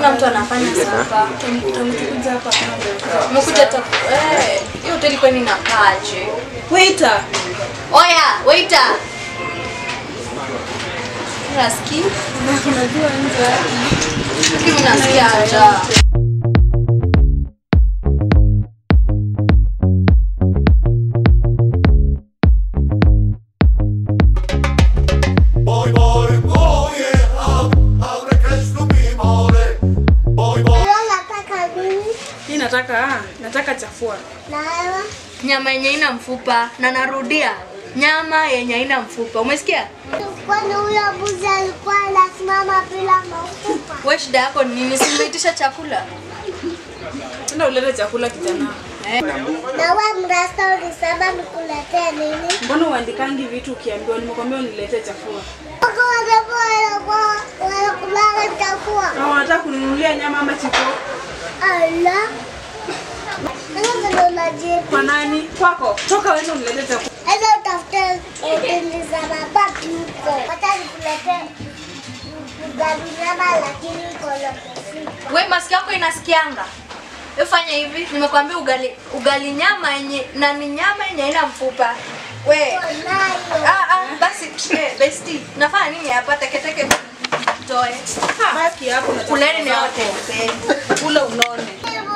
hakuna mtu anafanya sapa. Tumekuja hapa kama Umekuja ta eh, hiyo hoteli kwani inakaaje? Waiter. Oya, waiter. Unasikia? Unajua nje. Mimi nasikia njaa. Boy, boy, oye, abre Kristu mimore. Boy, boy. nataka nini? Mimi nataka ah, nataka chafua. Na wewe? Nyama yenye ina mfupa na narudia, nyama yenye haina mfupa. Umesikia? Kwani huyo mbuzi alikuwa anasimama bila mafupa? Wewe shida yako ni nini? Si umeitisha chakula? Enda ulete chakula kijana. Eh. Na wewe mrasta ulisema nikuletee nini? Mbona uandikangi vitu ukiambiwa? Nimekwambia uniletee chafua. Wako wanakuwa wanakuwa wanakulaga chakua. Na wanataka kuninunulia nyama ama chiko? Ala. Sasa ndio unajibu. Kwa nani? Kwako. Toka wewe uniletee chakula. Sasa utafute hoteli za mabati huko. Hata nikuletee ugali nyama lakini iko na mafuta. We masikio yako inasikianga? Wewe fanya hivi, nimekwambia ugali ugali nyama yenye na ni nyama yenye haina mfupa. We. Nayo. Ah ah basi eh, besti. Nafanya nini hapa teketeke toe. Baki hapo na Kuleni ni wote. Kula unone.